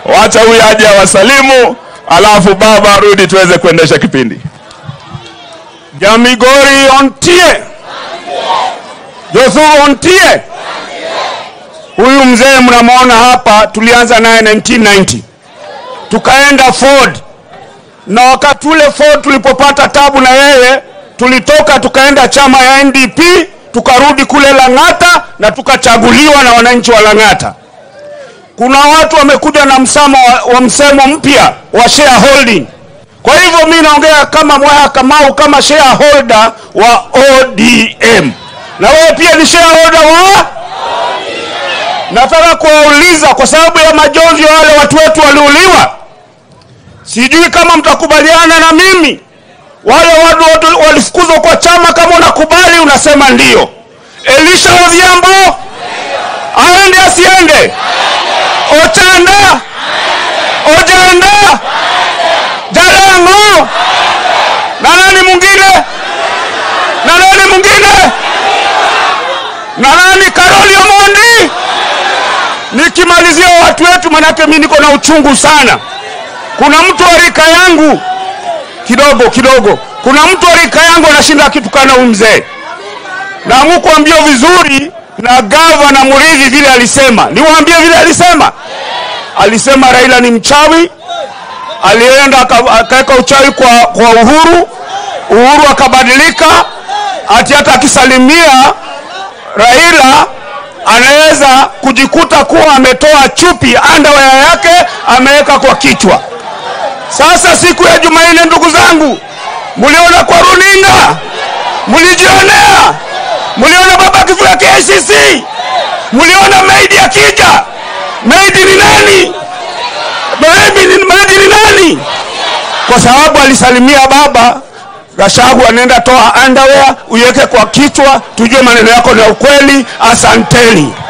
Wacha huyu aje awasalimu, alafu baba arudi tuweze kuendesha kipindi. Jamigori ontie, Joshua ontie. Huyu mzee mnamwona hapa, tulianza naye 1990 tukaenda Ford, na wakati ule Ford tulipopata tabu na yeye, tulitoka tukaenda chama ya NDP, tukarudi kule Lang'ata na tukachaguliwa na wananchi wa Lang'ata. Kuna watu wamekuja na msamo wa, wa msemo mpya wa shareholding. Kwa hivyo mi naongea kama Mwaya Kamau kama shareholder wa ODM, na wewe pia ni shareholder wa Nataka kuwauliza kwa sababu ya majonzi ya wale watu wetu waliuliwa, sijui kama mtakubaliana na mimi. Wale watu watu walifukuzwa kwa chama, kama unakubali unasema ndio. Elisha Odhiambo aende asiende? Ochanda Ojanda Jalango na nani mwingine na nani mwingine na nani Karoli Omondi. Nikimalizia watu wetu, manake mimi niko na uchungu sana. Kuna mtu wa rika yangu kidogo kidogo, kuna mtu wa rika yangu anashinda akitukana huyu mzee, na mukuambia vizuri na gavana Muridhi vile alisema, niwaambie vile alisema. Alisema Raila ni mchawi, alienda aka- akaweka uchawi kwa, kwa Uhuru. Uhuru akabadilika, ati hata akisalimia Raila anaweza kujikuta kuwa ametoa chupi underwear yake ameweka kwa kichwa. Sasa siku ya Jumanne, ndugu zangu, mliona kwa runinga, mlijionea, mliona baba akifika KCC, mliona maidi akija. Maidi ni nani? Maidi ni, maidi ni nani? Kwa sababu alisalimia baba Gashagu anaenda toa underwear uiweke kwa kichwa, tujue maneno yako ni ya ukweli. Asanteni.